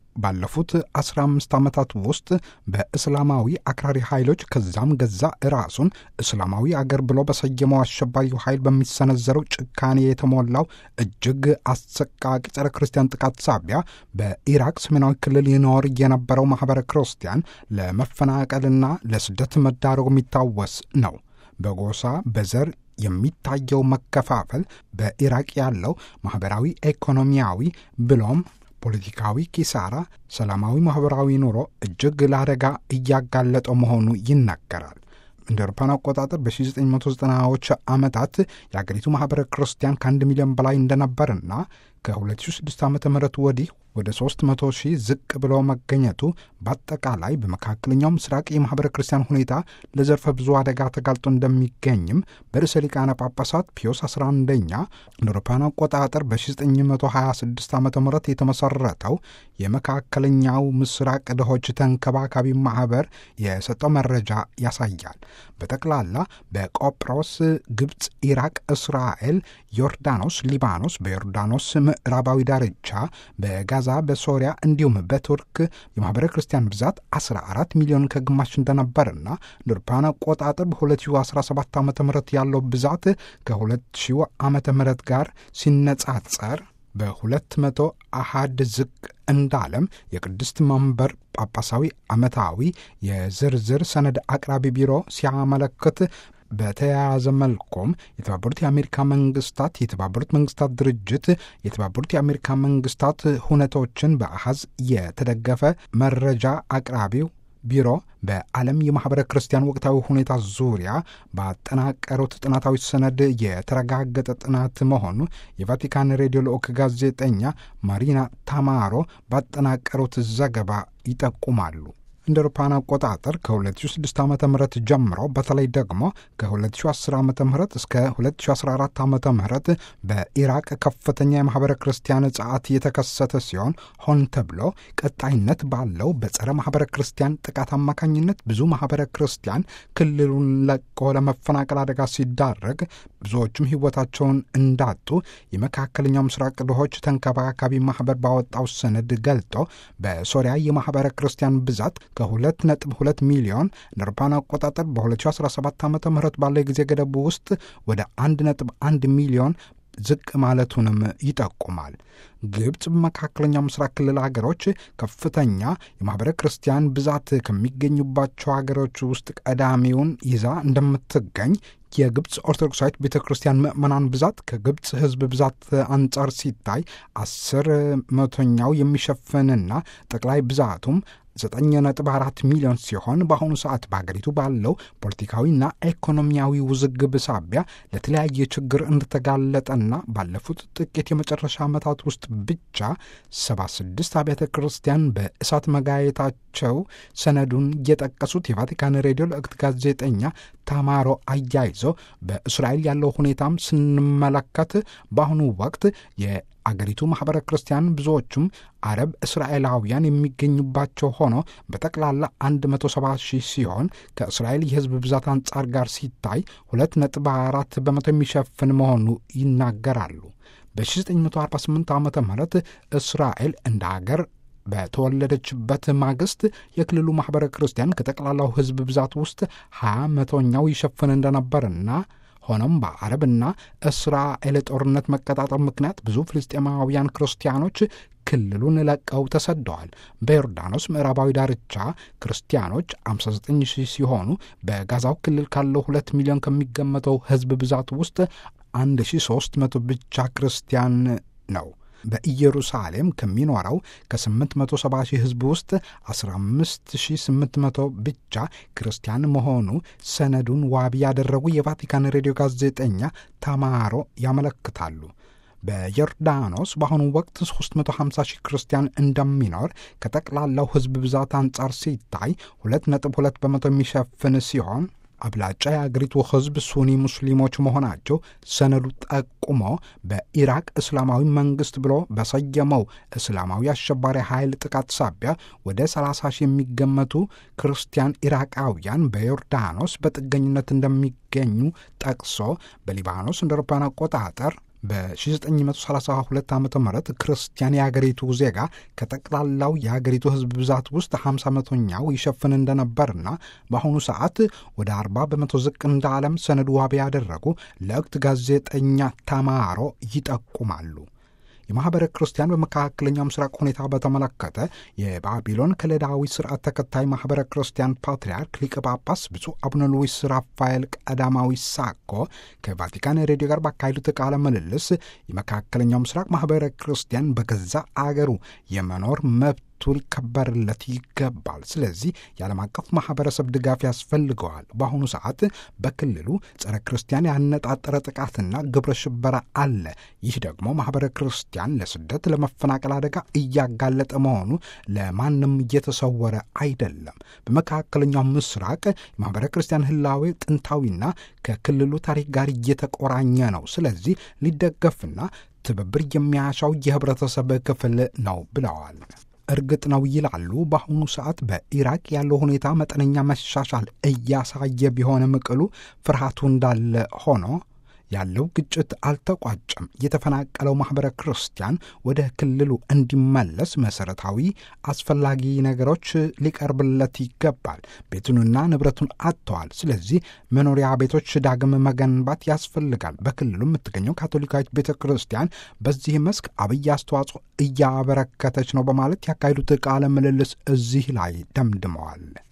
ባለፉት 15 ዓመታት ውስጥ በእስላማዊ አክራሪ ኃይሎች ከዛም ገዛ ራሱን እስላማዊ አገር ብሎ በሰየመው አሸባሪው ኃይል በሚሰነዘረው ጭካኔ የተሞላው እጅግ አሰቃቂ ጸረ ክርስቲያን ጥቃት ሳቢያ በኢራቅ ሰሜናዊ ክልል ይኖር የነበረው ማኅበረ ክርስቲያን ለመፈናቀልና ለስደት መዳረጉ የሚታወስ ነው። በጎሳ በዘር የሚታየው መከፋፈል በኢራቅ ያለው ማኅበራዊ፣ ኢኮኖሚያዊ ብሎም ፖለቲካዊ ኪሳራ ሰላማዊ ማኅበራዊ ኑሮ እጅግ ለአደጋ እያጋለጠው መሆኑ ይናገራል። እንደ አውሮፓውያን አቆጣጠር በ1990ዎች ዓመታት የአገሪቱ ማኅበረ ክርስቲያን ከአንድ ሚሊዮን በላይ እንደነበርና ከ2006 ዓ ም ወዲህ ወደ 300 ሺህ ዝቅ ብሎ መገኘቱ በአጠቃላይ በመካከለኛው ምስራቅ የማኅበረ ክርስቲያን ሁኔታ ለዘርፈ ብዙ አደጋ ተጋልጦ እንደሚገኝም በርዕሰ ሊቃነ ጳጳሳት ፒዮስ 11ኛ እንደ አውሮፓውያን አቆጣጠር በ1926 ዓ ም የተመሠረተው የመካከለኛው ምስራቅ ድሆች ተንከባካቢ ማኅበር የሰጠው መረጃ ያሳያል። በጠቅላላ በቆጵሮስ፣ ግብፅ፣ ኢራቅ፣ እስራኤል፣ ዮርዳኖስ፣ ሊባኖስ፣ በዮርዳኖስ ምዕራባዊ ዳርቻ በጋ ጋዛ በሶሪያ እንዲሁም በቱርክ የማኅበረ ክርስቲያን ብዛት 14 ሚሊዮን ከግማሽ እንደነበርና እንደ አውሮፓውያን አቆጣጠር በ2017 ዓ ም ያለው ብዛት ከ2000 ዓ ም ጋር ሲነጻጸር በሁለት መቶ አሃድ ዝቅ እንዳለም የቅድስት መንበር ጳጳሳዊ ዓመታዊ የዝርዝር ሰነድ አቅራቢ ቢሮ ሲያመለክት በተያያዘ መልኩም የተባበሩት የአሜሪካ መንግስታት የተባበሩት መንግስታት ድርጅት የተባበሩት የአሜሪካ መንግስታት ሁነቶችን በአሃዝ የተደገፈ መረጃ አቅራቢው ቢሮ በዓለም የማኅበረ ክርስቲያን ወቅታዊ ሁኔታ ዙሪያ ባጠናቀሩት ጥናታዊ ሰነድ የተረጋገጠ ጥናት መሆኑ የቫቲካን ሬዲዮ ልዑክ ጋዜጠኛ ማሪና ታማሮ ባጠናቀሩት ዘገባ ይጠቁማሉ። እንደ አውሮፓውያን አቆጣጠር ከ2006 ዓ ም ጀምሮ በተለይ ደግሞ ከ2010 ዓ ም እስከ 2014 ዓ ም በኢራቅ ከፍተኛ የማኅበረ ክርስቲያን ጸዓት የተከሰተ ሲሆን ሆን ተብሎ ቀጣይነት ባለው በጸረ ማኅበረ ክርስቲያን ጥቃት አማካኝነት ብዙ ማኅበረ ክርስቲያን ክልሉን ለቆ ለመፈናቀል አደጋ ሲዳረግ ብዙዎቹም ሕይወታቸውን እንዳጡ የመካከለኛው ምስራቅ ድሆች ተንከባካቢ ማኅበር ባወጣው ሰነድ ገልጦ በሶሪያ የማኅበረ ክርስቲያን ብዛት ከሁለት ነጥብ ሁለት ሚሊዮን ነርፓን አቆጣጠር በ2017 ዓ ም ባለው የጊዜ ገደቡ ውስጥ ወደ አንድ ነጥብ አንድ ሚሊዮን ዝቅ ማለቱንም ይጠቁማል። ግብፅ በመካከለኛው ምስራቅ ክልል ሀገሮች ከፍተኛ የማኅበረ ክርስቲያን ብዛት ከሚገኙባቸው ሀገሮች ውስጥ ቀዳሚውን ይዛ እንደምትገኝ የግብፅ ኦርቶዶክሳዊት ቤተ ክርስቲያን ምዕመናን ብዛት ከግብፅ ሕዝብ ብዛት አንጻር ሲታይ አስር መቶኛው የሚሸፍንና ጠቅላይ ብዛቱም ዘጠኝ ነጥብ አራት ሚሊዮን ሲሆን በአሁኑ ሰዓት በሀገሪቱ ባለው ፖለቲካዊና ኢኮኖሚያዊ ውዝግብ ሳቢያ ለተለያየ ችግር እንደተጋለጠና ባለፉት ጥቂት የመጨረሻ ዓመታት ውስጥ ብቻ 76 አብያተ ክርስቲያን በእሳት መጋየታቸው ሰነዱን የጠቀሱት የቫቲካን ሬዲዮ ልዕክት ጋዜጠኛ ታማሮ አያይዞ በእስራኤል ያለው ሁኔታም ስንመለከት በአሁኑ ወቅት አገሪቱ ማኅበረ ክርስቲያን ብዙዎቹም አረብ እስራኤላውያን የሚገኙባቸው ሆኖ በጠቅላላ 170 ሺህ ሲሆን ከእስራኤል የሕዝብ ብዛት አንጻር ጋር ሲታይ 2.4 በመቶ የሚሸፍን መሆኑ ይናገራሉ። በ1948 ዓ ም እስራኤል እንደ አገር በተወለደችበት ማግስት የክልሉ ማኅበረ ክርስቲያን ከጠቅላላው ሕዝብ ብዛት ውስጥ 20 መቶኛው ይሸፍን እንደነበርና ሆኖም በአረብና እስራኤል ጦርነት መቀጣጠል ምክንያት ብዙ ፍልስጤማውያን ክርስቲያኖች ክልሉን ለቀው ተሰደዋል። በዮርዳኖስ ምዕራባዊ ዳርቻ ክርስቲያኖች 59 ሺህ ሲሆኑ በጋዛው ክልል ካለው ሁለት ሚሊዮን ከሚገመተው ሕዝብ ብዛት ውስጥ 1300 ብቻ ክርስቲያን ነው። በኢየሩሳሌም ከሚኖረው ከ870 ሺህ ሕዝብ ውስጥ 15800 ብቻ ክርስቲያን መሆኑ ሰነዱን ዋቢ ያደረጉ የቫቲካን ሬዲዮ ጋዜጠኛ ታማሮ ያመለክታሉ። በዮርዳኖስ በአሁኑ ወቅት 350 ሺህ ክርስቲያን እንደሚኖር ከጠቅላላው ሕዝብ ብዛት አንጻር ሲታይ 2.2 በመቶ የሚሸፍን ሲሆን አብላጫ የአገሪቱ ሕዝብ ሱኒ ሙስሊሞች መሆናቸው ሰነዱ ጠቁሞ በኢራቅ እስላማዊ መንግስት ብሎ በሰየመው እስላማዊ አሸባሪ ኃይል ጥቃት ሳቢያ ወደ 30 ሺህ የሚገመቱ ክርስቲያን ኢራቃውያን በዮርዳኖስ በጥገኝነት እንደሚገኙ ጠቅሶ በሊባኖስ እንደ አውሮፓውያን አቆጣጠር በ1932 ዓ ም ክርስቲያን የአገሪቱ ዜጋ ከጠቅላላው የአገሪቱ ሕዝብ ብዛት ውስጥ 50 መቶኛው ይሸፍን እንደነበርና በአሁኑ ሰዓት ወደ 40 በመቶ ዝቅ እንዳለም ሰነዱ ዋቢ ያደረጉ ለወቅት ጋዜጠኛ ታማሮ ይጠቁማሉ። የማኅበረ ክርስቲያን በመካከለኛው ምስራቅ ሁኔታ በተመለከተ የባቢሎን ከለዳዊ ስርዓት ተከታይ ማኅበረ ክርስቲያን ፓትርያርክ ሊቀ ጳጳስ ብፁዕ አቡነ ሉዊስ ራፋኤል ቀዳማዊ ሳኮ ከቫቲካን ሬዲዮ ጋር ባካሄዱት ቃለ ምልልስ የመካከለኛው ምስራቅ ማኅበረ ክርስቲያን በገዛ አገሩ የመኖር መብት ሊከበርለት ይገባል። ስለዚህ የዓለም አቀፍ ማኅበረሰብ ድጋፍ ያስፈልገዋል። በአሁኑ ሰዓት በክልሉ ጸረ ክርስቲያን ያነጣጠረ ጥቃትና ግብረ ሽበራ አለ። ይህ ደግሞ ማኅበረ ክርስቲያን ለስደት፣ ለመፈናቀል አደጋ እያጋለጠ መሆኑ ለማንም እየተሰወረ አይደለም። በመካከለኛው ምስራቅ የማኅበረ ክርስቲያን ህላዌ ጥንታዊና ከክልሉ ታሪክ ጋር እየተቆራኘ ነው። ስለዚህ ሊደገፍና ትብብር የሚያሻው የህብረተሰብ ክፍል ነው ብለዋል። እርግጥ ነው ይላሉ። በአሁኑ ሰዓት በኢራቅ ያለው ሁኔታ መጠነኛ መሻሻል እያሳየ ቢሆንም ቅሉ ፍርሃቱ እንዳለ ሆኖ ያለው ግጭት አልተቋጨም። የተፈናቀለው ማኅበረ ክርስቲያን ወደ ክልሉ እንዲመለስ መሠረታዊ አስፈላጊ ነገሮች ሊቀርብለት ይገባል። ቤቱንና ንብረቱን አጥተዋል። ስለዚህ መኖሪያ ቤቶች ዳግም መገንባት ያስፈልጋል። በክልሉ የምትገኘው ካቶሊካዊት ቤተ ክርስቲያን በዚህ መስክ አብይ አስተዋጽኦ እያበረከተች ነው በማለት ያካሄዱት ቃለ ምልልስ እዚህ ላይ ደምድመዋል።